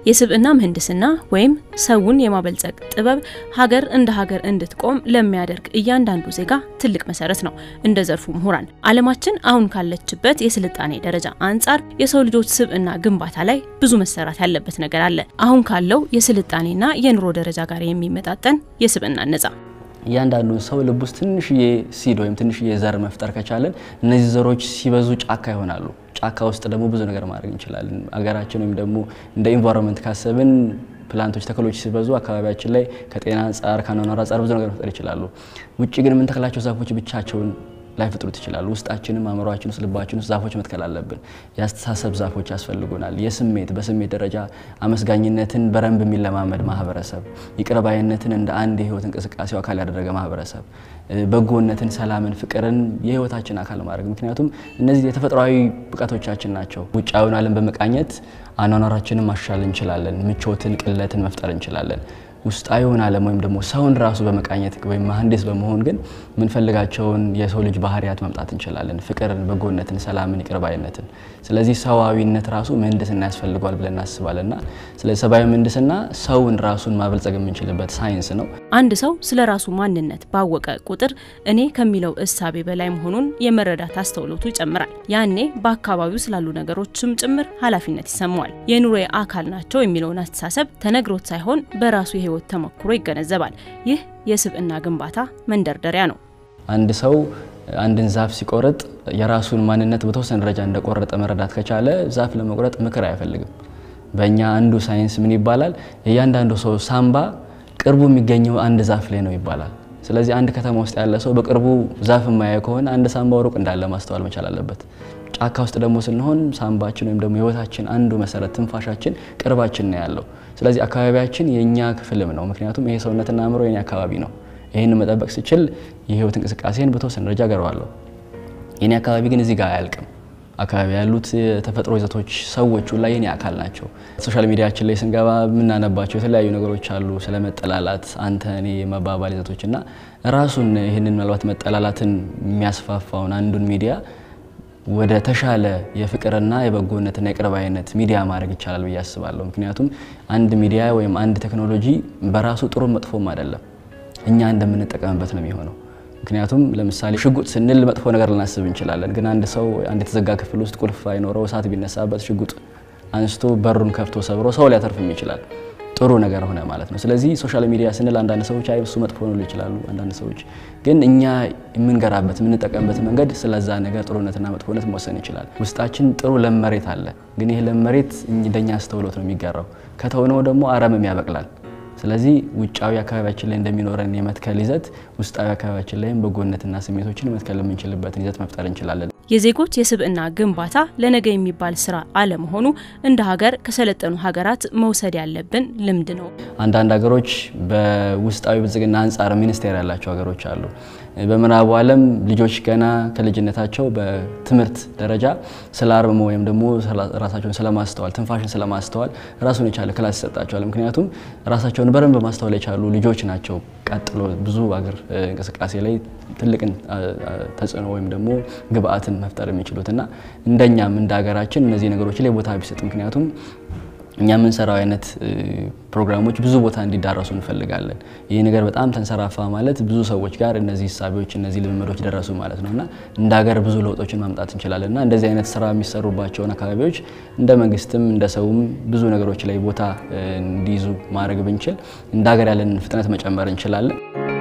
የስብዕና ምህንድስና ወይም ሰውን የማበልጸግ ጥበብ ሀገር እንደ ሀገር እንድትቆም ለሚያደርግ እያንዳንዱ ዜጋ ትልቅ መሰረት ነው። እንደ ዘርፉ ምሁራን ዓለማችን አሁን ካለችበት የስልጣኔ ደረጃ አንጻር የሰው ልጆች ስብዕና ግንባታ ላይ ብዙ መሰራት ያለበት ነገር አለ። አሁን ካለው የስልጣኔና የኑሮ ደረጃ ጋር የሚመጣጠን የስብዕና ነጻ እያንዳንዱ ሰው ልብ ውስጥ ትንሽዬ ሲድ ወይም ትንሽዬ ዘር መፍጠር ከቻለን እነዚህ ዘሮች ሲበዙ ጫካ ይሆናሉ። ጫካ ውስጥ ደግሞ ብዙ ነገር ማድረግ እንችላለን። አገራችን ወይም ደግሞ እንደ ኢንቫይሮንመንት ካሰብን ፕላንቶች፣ ተክሎች ሲበዙ አካባቢያችን ላይ ከጤና አንጻር ከአኗኗር አንጻር ብዙ ነገር መፍጠር ይችላሉ። ውጭ ግን የምንተክላቸው ዛፎች ብቻቸውን ላይፈጥሩት ይችላሉ። ውስጣችንም አእምሯችን ውስጥ ልባችን ውስጥ ዛፎች መትከል አለብን። የአስተሳሰብ ዛፎች ያስፈልጉናል። የስሜት በስሜት ደረጃ አመስጋኝነትን በረንብ የሚለማመድ ማህበረሰብ፣ ይቅርባይነትን እንደ አንድ የህይወት እንቅስቃሴው አካል ያደረገ ማህበረሰብ፣ በጎነትን፣ ሰላምን፣ ፍቅርን የህይወታችን አካል ማድረግ ምክንያቱም እነዚህ የተፈጥሯዊ ብቃቶቻችን ናቸው። ውጫዊውን ዓለም በመቃኘት አኗኗራችንን ማሻል እንችላለን። ምቾትን፣ ቅለትን መፍጠር እንችላለን። ውስጣዊውን ዓለም ወይም ደግሞ ሰውን ራሱ በመቃኘት ወይም መሀንዲስ በመሆን ግን የምንፈልጋቸውን የሰው ልጅ ባህሪያት ማምጣት እንችላለን። ፍቅርን፣ በጎነትን፣ ሰላምን፣ ይቅርባይነትን። ስለዚህ ሰዋዊነት ራሱ ምህንድስና ያስፈልገዋል ብለን እናስባለን እና ስለዚህ ሰብአዊ ምህንድስና ሰውን ራሱን ማበልጸግ የምንችልበት ሳይንስ ነው። አንድ ሰው ስለ ራሱ ማንነት ባወቀ ቁጥር እኔ ከሚለው እሳቤ በላይ መሆኑን የመረዳት አስተውሎቱ ይጨምራል። ያኔ በአካባቢው ስላሉ ነገሮችም ጭምር ኃላፊነት ይሰማዋል። የኑሮዬ አካል ናቸው የሚለውን አስተሳሰብ ተነግሮት ሳይሆን በራሱ የህይወት ተሞክሮ ይገነዘባል። ይህ የስብዕና ግንባታ መንደርደሪያ ነው። አንድ ሰው አንድን ዛፍ ሲቆርጥ የራሱን ማንነት በተወሰነ ደረጃ እንደቆረጠ መረዳት ከቻለ ዛፍ ለመቁረጥ ምክር አይፈልግም። በእኛ አንዱ ሳይንስ ምን ይባላል? እያንዳንዱ ሰው ሳምባ ቅርቡ የሚገኘው አንድ ዛፍ ላይ ነው ይባላል። ስለዚህ አንድ ከተማ ውስጥ ያለ ሰው በቅርቡ ዛፍ የማያየው ከሆነ አንድ ሳምባው ሩቅ እንዳለ ማስተዋል መቻል አለበት። ጫካ ውስጥ ደግሞ ስንሆን ሳምባችን ወይም ደግሞ ህይወታችን አንዱ መሰረት ትንፋሻችን ቅርባችን ነው ያለው። ስለዚህ አካባቢያችን የእኛ ክፍልም ነው። ምክንያቱም ይሄ ሰውነትና አእምሮ የኔ አካባቢ ነው። ይህን መጠበቅ ስችል የህይወት እንቅስቃሴን በተወሰነ ደረጃ ገረዋለሁ። የኔ አካባቢ ግን እዚህ ጋር አያልቅም። አካባቢ ያሉት የተፈጥሮ ይዘቶች ሰዎቹ ላይ የኔ አካል ናቸው። ሶሻል ሚዲያችን ላይ ስንገባ የምናነባቸው የተለያዩ ነገሮች አሉ፣ ስለ መጠላላት፣ አንተ እኔ የመባባል ይዘቶች እና ራሱን ይህንን ምናልባት መጠላላትን የሚያስፋፋውን አንዱን ሚዲያ ወደ ተሻለ የፍቅርና የበጎነትና የቅርባይነት ሚዲያ ማድረግ ይቻላል ብዬ አስባለሁ። ምክንያቱም አንድ ሚዲያ ወይም አንድ ቴክኖሎጂ በራሱ ጥሩ መጥፎም አይደለም፣ እኛ እንደምንጠቀምበት ነው የሚሆነው። ምክንያቱም ለምሳሌ ሽጉጥ ስንል መጥፎ ነገር ልናስብ እንችላለን። ግን አንድ ሰው አንድ የተዘጋ ክፍል ውስጥ ቁልፍ አይኖረው እሳት ቢነሳበት ሽጉጥ አንስቶ በሩን ከፍቶ ሰብሮ ሰው ሊያተርፍም ይችላል። ጥሩ ነገር ሆነ ማለት ነው። ስለዚህ ሶሻል ሚዲያ ስንል አንዳንድ ሰዎች አይ እሱ መጥፎ ነው ይችላሉ። አንዳንድ ሰዎች ግን እኛ የምንገራበት የምንጠቀምበት መንገድ ስለዛ ነገር ጥሩነትና መጥፎነት መወሰን ይችላል። ውስጣችን ጥሩ ለም መሬት አለ። ግን ይህ ለም መሬት እንደኛ አስተውሎት ነው የሚጋራው። ከተውነው ደግሞ አረምም ያበቅላል። ስለዚህ ውጫዊ አካባቢያችን ላይ እንደሚኖረን የመትከል ይዘት ውስጣዊ አካባቢያችን ላይም በጎነትና ስሜቶችን መትከል የምንችልበትን ይዘት መፍጠር እንችላለን። የዜጎች የስብዕና ግንባታ ለነገ የሚባል ስራ አለመሆኑ እንደ ሀገር ከሰለጠኑ ሀገራት መውሰድ ያለብን ልምድ ነው። አንዳንድ ሀገሮች በውስጣዊ ብልጽግና አንጻር ሚኒስቴር ያላቸው ሀገሮች አሉ። በምዕራቡ ዓለም ልጆች ገና ከልጅነታቸው በትምህርት ደረጃ ስለ አርምሞ ወይም ደግሞ ራሳቸውን ስለማስተዋል ትንፋሽን ስለማስተዋል ራሱን የቻለ ክላስ ይሰጣቸዋል። ምክንያቱም ራሳቸውን በደንብ ማስተዋል የቻሉ ልጆች ናቸው። ቀጥሎ ብዙ አገር እንቅስቃሴ ላይ ትልቅን ተጽዕኖ ወይም ደግሞ ግብአትን መፍጠር የሚችሉት እና እንደኛም እንደ ሀገራችን እነዚህ ነገሮች ላይ ቦታ ቢሰጥ ምክንያቱም እኛ የምንሰራው አይነት ፕሮግራሞች ብዙ ቦታ እንዲዳረሱ እንፈልጋለን። ይህ ነገር በጣም ተንሰራፋ ማለት ብዙ ሰዎች ጋር እነዚህ ሂሳቢዎች፣ እነዚህ ልምምዶች ደረሱ ማለት ነው እና እንደ ሀገር ብዙ ለውጦችን ማምጣት እንችላለን እና እንደዚህ አይነት ስራ የሚሰሩባቸውን አካባቢዎች እንደ መንግስትም እንደ ሰውም ብዙ ነገሮች ላይ ቦታ እንዲይዙ ማድረግ ብንችል እንደ ሀገር ያለንን ፍጥነት መጨመር እንችላለን።